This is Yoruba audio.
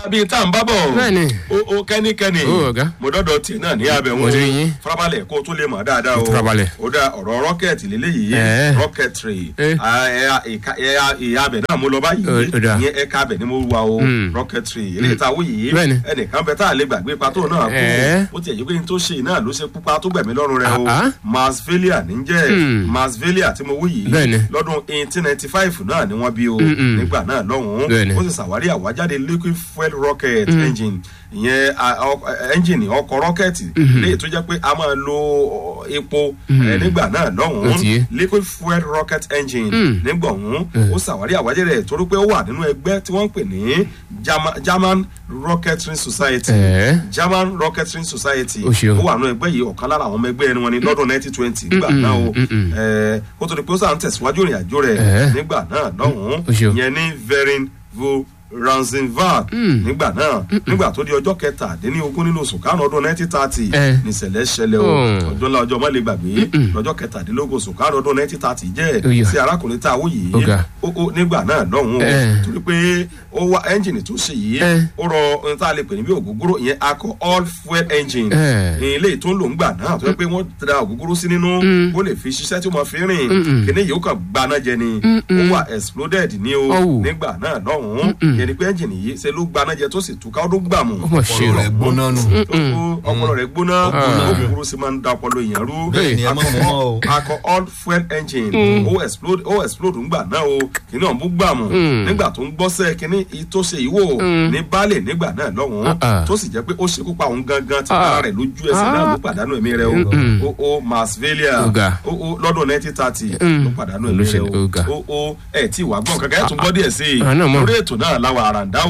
bíi tá à ń bá bọ̀ Bẹ́ẹ̀ni. o o kẹ́nikẹ́ni Ó, ọ̀gá. mo dọ́dọ̀ tiẹ̀ náà ní abẹ́ Mo ti rí yín. farabalẹ̀ kó o tún lè mọ̀ dáadáa o Farabalẹ̀. ó dá ọ̀rọ̀ rọ́kẹ̀tì lélẹ́yìí Ẹ̀ẹ́. rọ́kẹ̀tìrì Eh. ìyá abẹ náà mo lọ báyìí Ó- ó dáa. ìyẹn ẹ̀ka abẹ ni mo wà o Mm. rọ́kẹ̀tìrì eléyìí tá a wò yìí Bẹ́ẹ̀ni. ẹnìkan bẹ tá a lè gbàgbé pátó náà Ẹ̀ẹ́. kú ó tiẹ̀ yí pé n tó ṣe náà ló ṣe pupa tó gbẹ̀mí lọ́rùn rẹ o Ah, ah. masvelia níjẹ́ Mm. masvelia tí mo wí yìí Bẹ́ẹ̀ni. lọ́dún eighteen ninety five náà ni wọ́n bí o Mm-mm. nígbà náà lọ́hùn-ún Bẹ́ẹ̀ni. ó sì ṣàwárí àwájáde liquid fuel rocket engine ìyẹn a- ọ- engine ọkọ̀ rọ́kẹ̀tì léyìí tó jẹ́ pé a máa lo ọ, epo ẹ, nígbà náà Ó ti lọ́hùn-ún yé. liquid fuel rocket engine Mm. nígbà ọ̀hún ó ṣàwárí àwájáde rẹ̀ torí pé ó wà nínú ẹgbẹ́ tí wọ́n ń pè ní German- German Rocketry Society Ẹ̀ẹ́. German Rocketry Society Ó ṣeun. ó wà nínú ẹgbẹ́ yìí ọ̀kan lára àwọn ọmọ ẹgbẹ́ ẹni wọn ni lọ́dún nineteen twenty nígbà Mm-mm, náà o mm-mm. ẹ, kó tó di pé ó sàn tẹ̀síwájú ìrìn àjò rẹ̀ Ẹ̀ẹ́. nígbà náà lọ́hùn-ún Ó ṣeun. ìyẹn ní verin vo ranzenvad Mm. nígbà náà nígbà tó di ọjọ́ kẹtàdínlógún nínú oṣù karùn-ún ọdún nineteen thirty Ẹ. nìṣẹ̀lẹ̀ ṣẹlẹ̀ o Mm. ọjọ́ ńlá ọjọ́ má lè gbàgbé lọ́jọ́ kẹtàdínlógún oṣù karùn-ún ọdún nineteen thirty Ó jẹ́ yá. sí arákùnrin tá a wò yìí Ó ga. ó ó nígbà náà lọ́hùn-ún Ẹ. torí pé ó wá ẹ́ńjìnì tó ṣe yìí Ẹ. ó rọ ohun tá a lè pè ní bí ògógóró ìyẹn alcohol fuel engine Ẹ. ilé tó ń lò ń gbà náà tó yẹ pé wọ́n da ògógóró sí nínú ó lè fi ṣiṣẹ́ tí ó máa fi rìn Mm-mm. kíní yìí ó kàn gbaná jẹ ni ó wà exploded ní o Ọ̀wù. nígbà náà lọ́hùn-ún yẹn ni pé ẹ́ńjìnì yìí ṣe ló gbaná jẹ tó sì túká ó ló gbàmù Ó mà ṣe ọ̀rọ̀ o. rẹ̀ gbóná nù. ó- ọpọlọ rẹ̀ gbóná ògógóró sì máa ń da ọpọlọ èèyàn rú Bẹ́ẹ̀ ni, ẹ má mú mọ́ o. alcohol fuel engine ó explode ó explode ńgbà náà o kíní ọ̀hún bú gbàmù nígbà tó ń gbọ́sẹ̀ kíní tó ṣe ìwò ní baálé nígbà náà lọ́hùn-ún Ah, ah. tó sì jẹ́ pé ó ṣekú pa òun gangan tí Ah. ara rẹ̀ lójú ẹsẹ̀ náà ló pàdánù ẹ̀mí rẹ̀ o ó ó masvelia Ó ga. ó ó lọ́dún nineteen thirty Mm. ló pàdánù ẹ̀mí rẹ̀ Olóṣèlú, ó ga. o ó ó ẹ̀ tí ìwà gbọ́n kankan ẹ̀ tún gbọ́ díẹ̀ sí i Ah, náà mọ̀. lórí ètò náà láwa àràǹdá